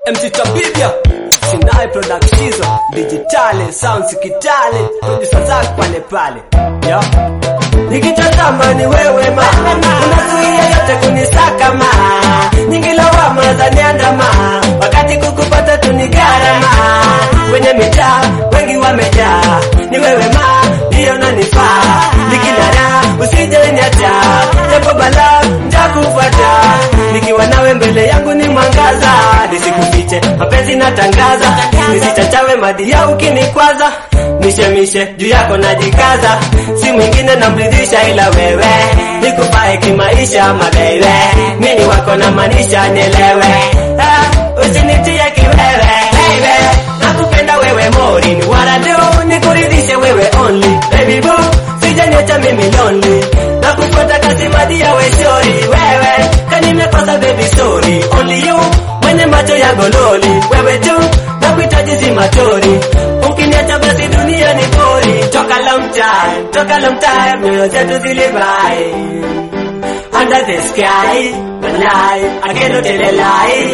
MC Tabibia Sinai Productions Digitale Sounds Kitale Producer zake pale pale Yo Nikitazama ni wewe ma Unazuia yote kunisaka ma Nyingi lawama za niandama Wakati kukupata tu ni gharama Kwenye mitaa wengi wamejaa Ni wewe ma ndiyo nanifaa Nikinara usije niacha Japo bala ntakupata Nikiwa nawe mbele yangu ni mwangaza Nisikufiche mapenzi natangaza Nisichachawe madia ukinikwaza mishemishe juu yako najikaza si mwingine namridhisha ila wewe nikufae kimaisha mabebe mini wako na manisha nielewe ah, usinitie kiwewe baby nakupenda wewe mori ni warado nikuridhishe wewe only baby boo sijaniacha mimi lonely nakufuata kasi madia weshori wewe kanimekosa baby story only you mwenye macho ya gololi wewe tu nakuhitaji si matori ukiniacha basi dunia ni bori toka long time toka long time nyoyo zetu zilibai under the sky walai ageno telelai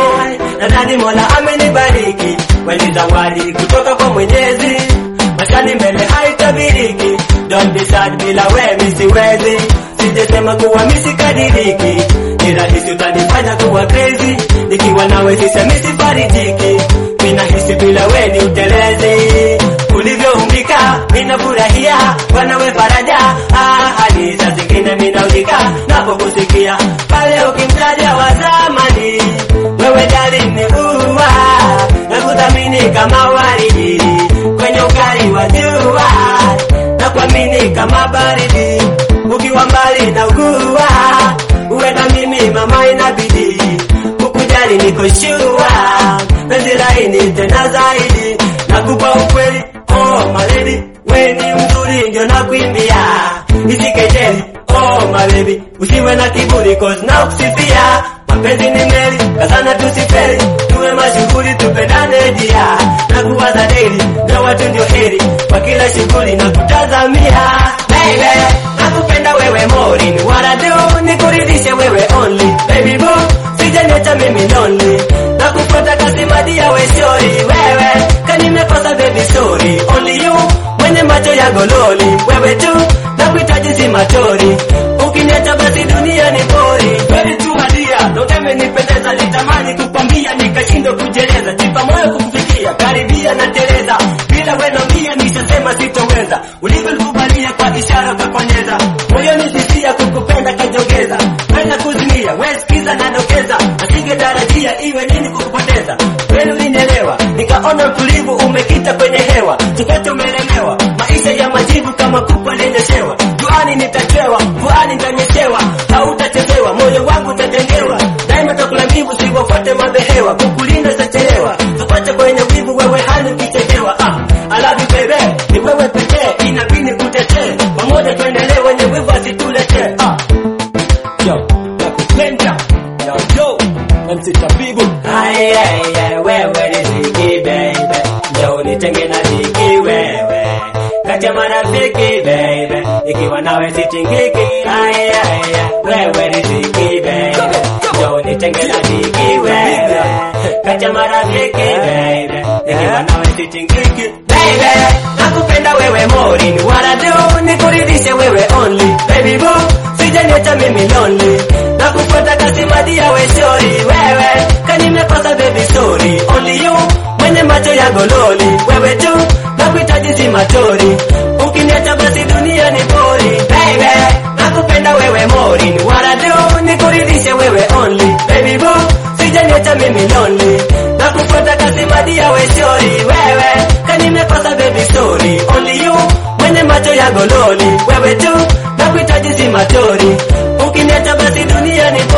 nadhani mola amenibariki kweli zawadi kutoka kwa mwenyezi mashani mbele haitabiriki don't be sad bila we siwezi sijesema kuwa misikadiriki ni rahisi utanifanya kuwa crazy nikiwa nawe sisemi sifarijiki minahisi bila we ni utelezi ulivyoumbika minafurahia wanawe faraja ah, hadi saa zingine minaudika napokusikia pale ukimtaja wa zamani wewe jali ni uwa na kuthamini kama waridi kwenye ukali wa jua na kuamini kama baridi ukiwa mbali na ugua uwe na mimi mama inabidi kukujali niko shua penzi laini tena zaidi nakupa ukweli oh maledi we ni mzuri ndio nakuimbia isikejeli oh mabebi usiwe na kiburi cause na kusifia mapenzi ni meli kazana tusiferi tuwe mashughuli tupendane dia na kuwaza daily na watu ndio heri kwa kila shughuli na kutazamia baby nakupenda wewe mori ni warado nikuridhishe wewe only baby boo sijaniacha mimi lonely nakufuata kasi madia weshori wewe kanimekosa baby sorry only you mwenye macho ya gololi wewe tu nakuhitaji si matori ukiniacha basi dunia ni bori kweli tu madia doteme nipendeza litamani kukwambia nikashindwa kujeleza jipa moyo kukufikia karibia na teleza bila weno mia nishasema sitoweza ulivyolikubalia kwa ishara ukakonyeza moyoni sisia kukupenda kajongeza wena kuzimia wesikiza nadokeza asingetarajia iwe nini kukupoteza kweli ulinielewa nikaona utulivu umekita kwenye hewa tukote umelemewa maisha ya majivu kama kuku aliyenyeshewa juani nitachewa mvuani nitanyeshewa hautachezewa moyo wangu utatengewa daima takula mbivu siwafuate madhehewa kukulinda zitachelewa tupache kwenye wivu wewe hali ukichezewa ah, I love you baby ni wewe pekee inabidi kutetee pamoja tuendelee wenye wivu asituletee ah. Yo, nakupenda yo yo MC Tabibu Ay, ay, ay, wewe riziki baby Njoo nitenge na dhiki wewe Kati ya marafiki baby Ikiwa nawe sitingiki Ay, ay, ay, wewe riziki baby Njoo nitenge na dhiki wewe Kati ya marafiki baby Ikiwa nawe sitingiki Baby, nakupenda wewe mori Ni warado nikuridhishe wewe only Baby boo, sijaniacha mimi lonely Nakufuata kasi madia weshori wewe Kanimekosa baby sorry Only you mwenye macho ya gololi Wewe tu nakuhitaji si matori Ukiniacha basi dunia ni bori Baby nakupenda wewe mori Ni warado nikuridhishe wewe only Baby boo sijaniacha mimi lonely Nakufuata kasi madia weshori wewe Kanimekosa baby sorry Only you mwenye macho ya gololi Wewe tu nakuhitaji si matori Ukiniacha basi dunia ni bori